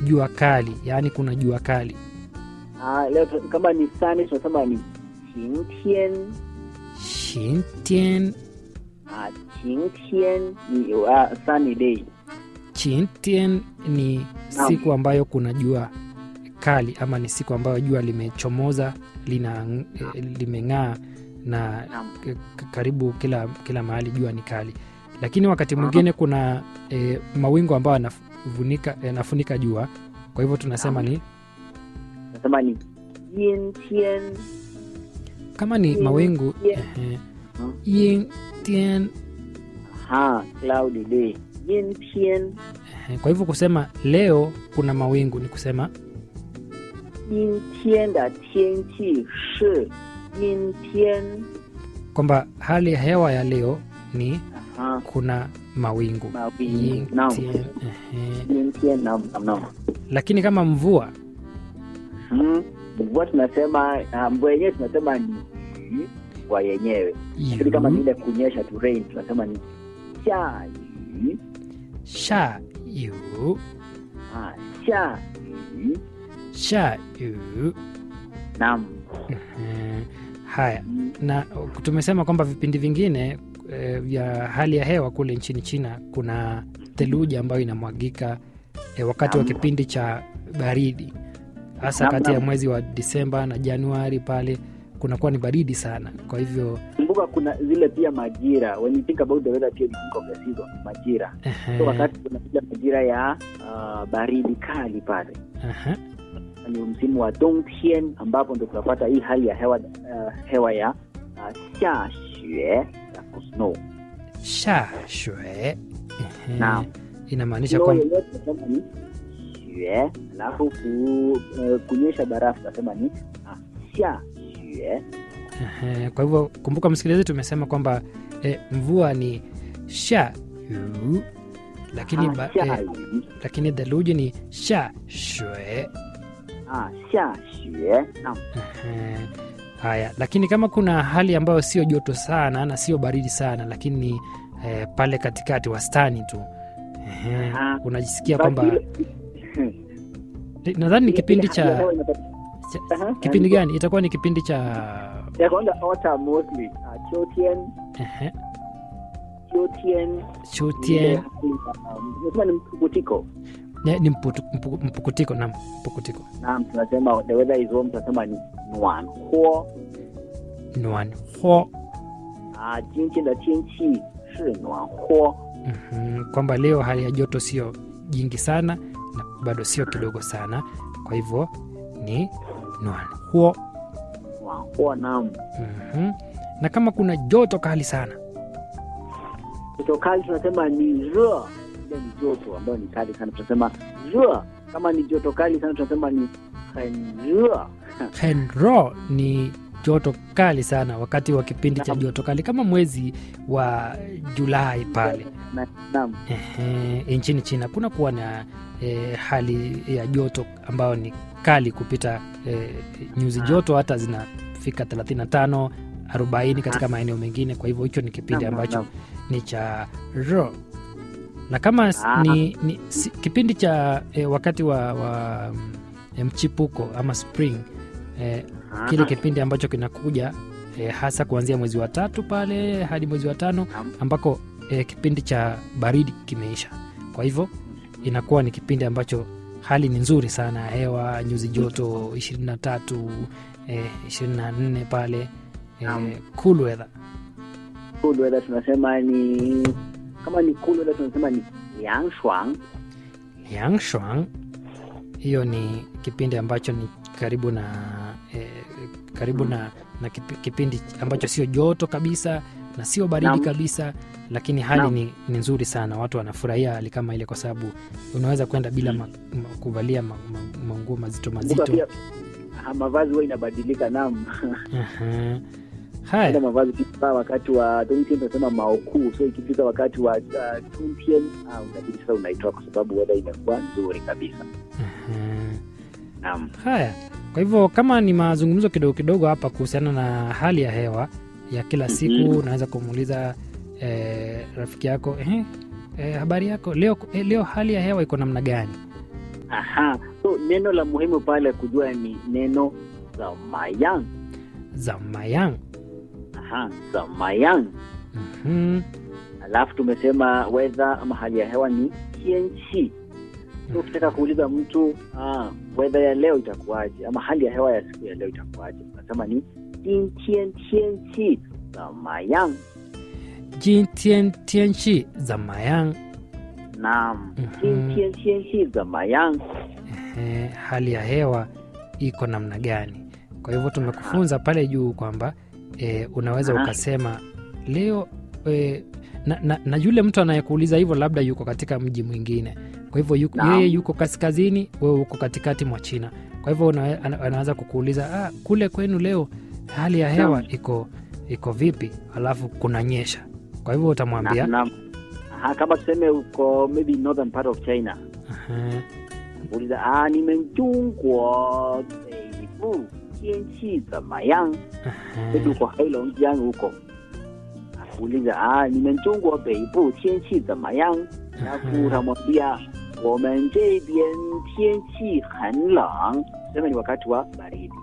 jua kali yaani kuna jua kali Ah, leo tu- kama ni sunny tunasema ni 晴天 shintian ah, 晴天 ni uh, sunny day chintian ni Naam. siku ambayo kuna jua kali ama ni siku ambayo jua limechomoza lina eh, limeng'aa na Naam. k- k- karibu kila kila mahali jua ni kali lakini wakati mwingine kuna e, mawingu ambayo yanafunika yanafunika jua kwa hivyo tunasema ni tunasema ni 阴天 kama ni Mm, mawingu yeah. ehe, Mm. yin tian ha cloudy day 阴天 ehe, kwa hivyo kusema leo kuna mawingu ni kusema 阴天的天气是阴天 kwamba hali ya hewa ya leo ni ha kuna mawingu mawingu Yin naam tian, ehe. 阴天 naam naam naam lakini kama mvua Hmm. mvua tunasema ah, mvua yenyewe tunasema ni yu, mvua yenyewe lakini kama yu, vile kunyesha tu rain tunasema ni 下雨 sha yu 啊下雨 sha yu naam ehe. haya na tumesema kwamba vipindi vingine e, vya hali ya hewa kule nchini china kuna theluji ambayo inamwagika e, wakati wa Naam. kipindi cha baridi hasa Naam, kati ya naam. mwezi wa disemba na januari pale kunakuwa ni baridi sana kwa hivyo kumbuka kuna zile pia majira when you think about the weather pia you think of the season majira ehe, so wakati kuna ile majira ya uh, baridi kali pale aha, ni msimu wa dongtian ambapo ndo tunapata hii hali ya hewa uh, hewa ya uh, 下雪 na kusnow sha shwe ehe, Naam. inamaanisha Snow kwamba yenyewe tunasema ni 雪 alafu ku, uh, kunyesha barafu tunasema ni uh, 下雪 Ehe, kwa hivyo kumbuka msikilizaji tumesema kwamba e, mvua ni sha yu lakini, ba, e, 下雨 lakini theluji ni sha shwe 啊，下雪。那 Ehe, haya lakini kama kuna hali ambayo sio joto sana na sio baridi sana lakini ni e, pale katikati wastani tu Ehe, Aha. unajisikia kwamba nadhani ni kipindi cha, cha Aha. kipindi gani itakuwa ni kipindi cha ya kwanza autumn mostly uh, 秋天 ehe, 秋天 chutien nasema ni mpukutiko ni, ni mputu, mpu, mpukutiko na mpukutiko naam tunasema the weather is warm tunasema ni 暖和 nuan ho 啊今天的天气是暖和 Mhm, kwamba leo hali ya joto sio jingi sana na bado sio kidogo sana kwa hivyo ni nuan huo 暖和 naam Mhm. na kama kuna joto kali sana joto kali tunasema ni 热 ile ni joto ambayo ni kali sana tunasema 热 kama ni joto kali sana tunasema ni 很热 henro ni joto kali sana wakati wa kipindi cha Naam. joto kali kama mwezi wa julai pale Na- naam Ehe, nchini china kuna kuwa na e, hali ya joto ambayo ni kali kupita e, nyuzi Ah. joto hata zinafika 35 40 katika maeneo mengine kwa hivyo hicho ni kipindi Naam, ambacho naam. ni cha ro na kama s- Ah. ni, ni si, kipindi cha e, wakati wa, wa mm, mchipuko ama spring e, kile Ah, kipindi ambacho kinakuja e, hasa kuanzia mwezi wa tatu pale hadi mwezi wa tano Naam. ambako e, kipindi cha baridi kimeisha kwa hivyo inakuwa ni kipindi ambacho hali ni nzuri sana ya hewa nyuzi joto 23 e, 24 pale e, Naam. cool weather cool weather tunasema ni kama ni cool weather tunasema ni 凉爽 yang shuang hiyo ni kipindi ambacho ni karibu na e, karibu na, na kipi- kipindi ambacho sio joto kabisa na sio baridi Naam. kabisa lakini hali Naam. ni, ni nzuri sana watu wanafurahia hali kama ile kwa sababu unaweza kwenda bila ma, ma, kuvalia ma, ma, manguo mazito kumbuka mazito pia ah, mavazi huwa inabadilika nam Aha. ile haya mavazi kifaa wakati wa dongtien tunasema maokuu so ikifika wakati wa uh, tuntien ah, unabidi sasa unaitoa kwa sababu weather imekuwa nzuri kabisa Aha. nam haya kwa hivyo kama ni mazungumzo kidogo kidogo hapa kuhusiana na hali ya hewa ya kila siku Mhm. unaweza kumuuliza eh, rafiki yako eh, eh, habari yako leo, eh, leo hali ya hewa iko namna gani Aha. So neno la muhimu pale kujua ni neno zamayang. zamayang Aha, zamayang. Mhm. Alafu tumesema weather ama hali ya hewa ni tianchi. So ukitaka kuuliza mtu ah, weather ya leo itakuwaje ama hali ya hewa ya siku ya leo itakuwaje, unasema ni jintian tianchi zamayang. jintian tianchi zamayang Naam, Mhm. jintian tianchi zamayang. eh, hali ya hewa iko namna gani kwa hivyo tumekufunza pale juu kwamba eh, unaweza Aha. ukasema leo eh, na, na, na yule mtu anayekuuliza hivyo labda yuko katika mji mwingine kwa hivyo yuko, Naam. yeye yuko kaskazini wewe uko katikati mwa china kwa hivyo una, ana- anaweza kukuuliza ah, kule kwenu leo hali ya hewa Naam. iko iko vipi alafu kunanyesha kwa hivyo utamwambia Naam, naam. Aha, kama tuseme uko maybe northern part of China "Aha, uliza ah, 你们中国北部天气怎么样？ aha." maybe uko Heilongjiang huko uliza ah, 你们中国北部天气怎么样？alafu Mhm. utamwambia 我们这边天气很冷，sema ni wakati wa baridi.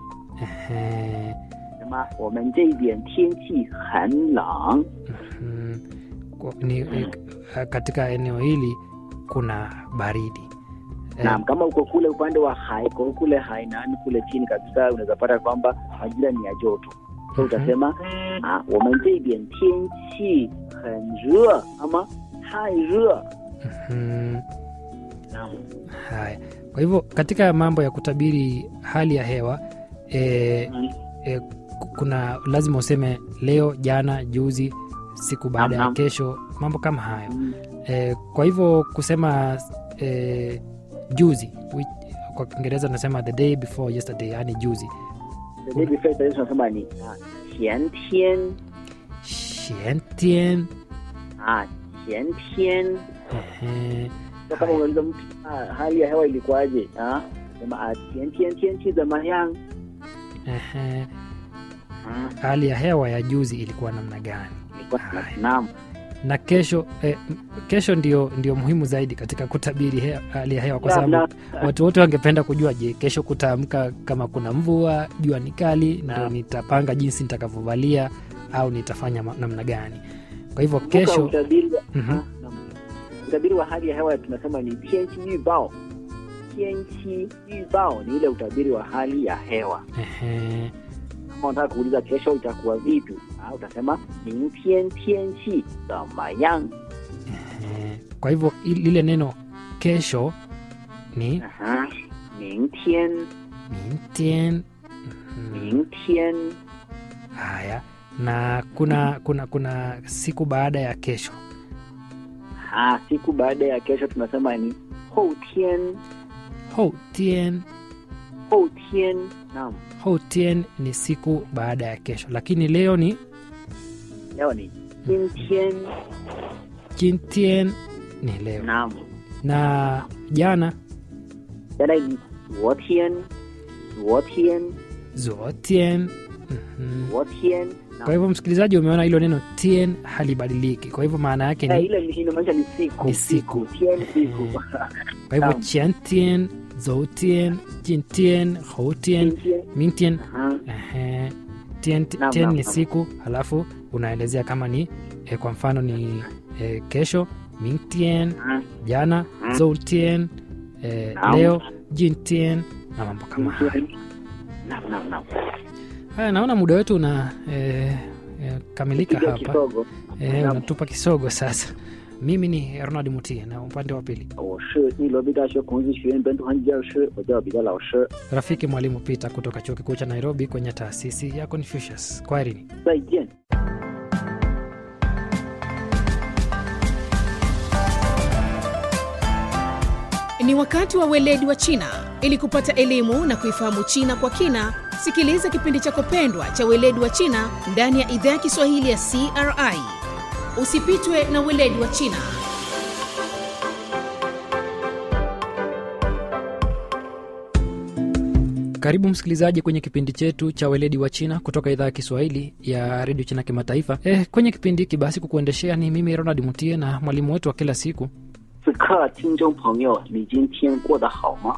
Ehe, Sema 我们这边天气很冷。 mhm. Kwa- ni, eh, katika eneo hili kuna baridi Eh, Naam, kama uko kule upande wa Haiko kule Hainan kule chini kabisa, unaweza pata kwamba majira ni ya joto, so Mhm. utasema ah, 我们这边天气很热 ama 太热。 mhm. Naam. haya kwa hivyo katika mambo ya kutabiri hali ya hewa eh, Mm. eh, ku- kuna lazima useme leo jana juzi siku baada ya Naam, naam. kesho mambo kama hayo Mm. eh, kwa hivyo kusema eh, juzi which, kwa kiingereza tunasema the day before yesterday yani juzi The day before yesterday tunasema ni ah, 前天 shientien ah, 前天 ehe, so kama unauliza mtu ah, hali ya hewa ilikuwaje ah, sema ah, 前天天气怎么样 ehe, ah, hali ya hewa ya juzi ilikuwa namna gani ilikuwa Haya. naam na kesho eh, m- kesho ndio, ndio muhimu zaidi katika kutabiri he, hali ya hewa kwa Naam, sababu naam. watu wote wangependa kujua je kesho kutaamka kama kuna mvua jua ni kali ndio Naam. nitapanga jinsi nitakavyovalia au nitafanya ma- namna gani kwa hivyo Kumbuka kesho utabiri wa- Mhm. ah, naam. utabiri wa hali ya hewa tunasema ni 天气预报 天气预报ni ile utabiri wa hali ya hewa ehe, kama unataka kuuliza kesho itakuwa vipi ah, utasema 明天天气怎么样 ehe. kwa hivyo i- lile neno kesho ni Aha. 明天 mintien Mhm. 明天 haya na kuna kuna kuna siku baada ya kesho ah, siku baada ya kesho tunasema ni 后天 houtien 后天 naam houtien ni siku baada ya kesho lakini leo ni leo ni 今天 jintien ni leo naam na jana jana ni 昨天昨天 zuotien Mhm. 昨天 naam. kwa hivyo msikilizaji umeona hilo neno tien halibadiliki kwa hivyo maana yake Eh, ni ile ni- inamaanisha ni siku Ni siku. tien siku Mm. kwa hivyo naam. chiantien zoutien jintien houtien 今天 mintien Aha. Ehe. Tien, Naam, tien naam, ni naam. siku halafu unaelezea kama ni eh, kwa mfano ni eh, kesho mingtien Aha. jana Mm. zoutien eh, Naam. leo jintien na mambo kama hayo Naam, naam, naam. haya naona muda wetu una eh, eh, kamilika Kidogo hapa kidogo eh, Naam. unatupa kisogo sasa mimi ni ronald mutie na upande wa pili 我是内罗毕大学孔子学院本土汉语教师，我叫彼得老师。 rafiki mwalimu peter kutoka chuo kikuu cha nairobi kwenye taasisi ya confucius kwaherini 再见。 Ni wakati wa weledi wa China. Ili kupata elimu na kuifahamu China kwa kina, sikiliza kipindi chako pendwa cha weledi wa China ndani ya idhaa ya Kiswahili ya CRI. Usipitwe na weledi wa China. Karibu msikilizaji kwenye kipindi chetu cha weledi wa China kutoka idhaa ya Kiswahili ya redio China Kimataifa. Eh, kwenye kipindi hiki basi kukuendeshea ni mimi Ronald Mutie na mwalimu wetu wa kila siku 此刻，听众朋友，你今天过得好吗？